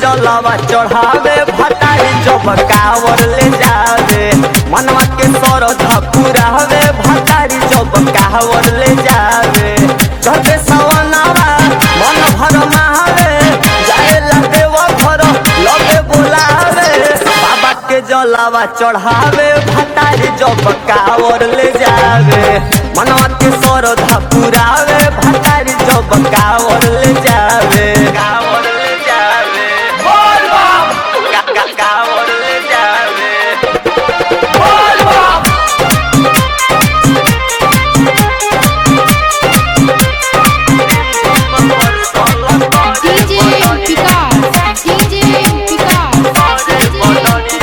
जलवा चढ़ावे भतारी जब कावर ले जावे मनवा के सरधा पुरावे भतारी जब कावर ले जावे चढ़ते सवनावा मन भर महावे जाए देव घर लगे बोलावे बाबा के जलवा चढ़ावे भतारी जब कावर ले जावे मनवा के सरधा पुरावे भतारी जब कावर ले जावे कावर ले जावे बोल बम का का कावर ले जावे बोल बम DJ Vikas, DJ Vikas,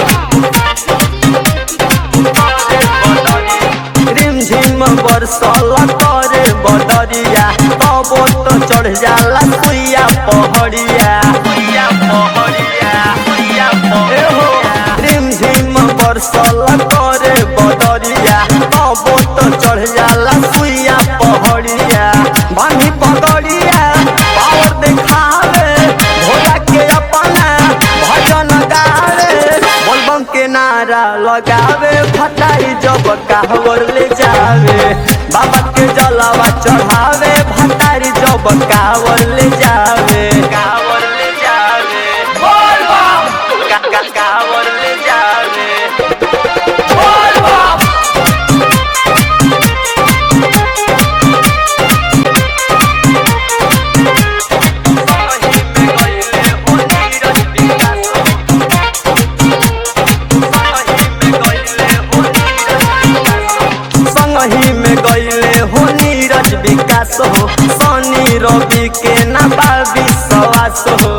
रिम झिम बरसल करे बदरिया तबो तो चढ़ जाला सुइया पहड़िया सुइया पहड़िया सुइया पहड़िया रिम झिम बरसल करे बदरिया तबो तो चढ़ जाला सुइया पहड़िया बानी पगड़िया पावर दिखावे भोला के अपना भजन गावे बोलबम के नारा लगावे भटाई जब कावर ले जावे बाबा के जलावा चढ़ावे भटारी जब कावर ले जावे कावर ले जावे बोल बम का का कावर ले जावे बोल बम संगही में गईले हो नीरज विकास हो सनी रवि के ना बाबी सवास हो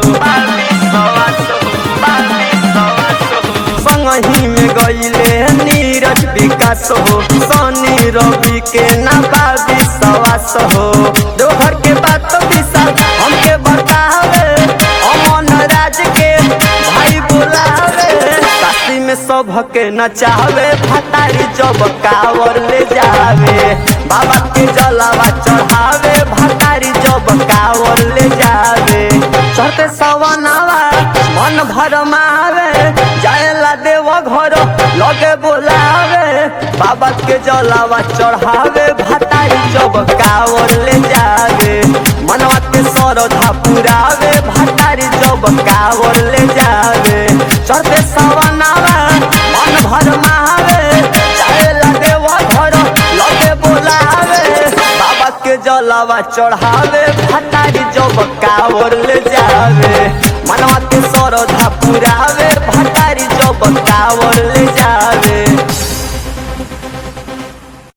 संगही में गईले नीरज विकास हो सनी रवि के ना बाबी सवास हो दोहर के बात विशाल हमके बतावे अमन राज के भाई बुलावे काशी में सबके नचावे भतारी जब कावर ले जावे बाबा के जलावा चढ़ावे भतारी जब कावर ले जावे चढ़ते सवनावा मन भर मावे जाएला देव घर लगे बोलावे बाबा के जलावा चढ़ावे भतारी जब कावर ले जावे मनवा के सरधा पुरावे भतारी जब कावर ले जावे चढ़ते सवनावा मन भर महावे जाएला देव घर लगे बोलावे बाबा के जलावा चढ़ावे भतारी जब कावर ले जावे मनवा के सरधा पुरावे भतारी जब कावर ले जावे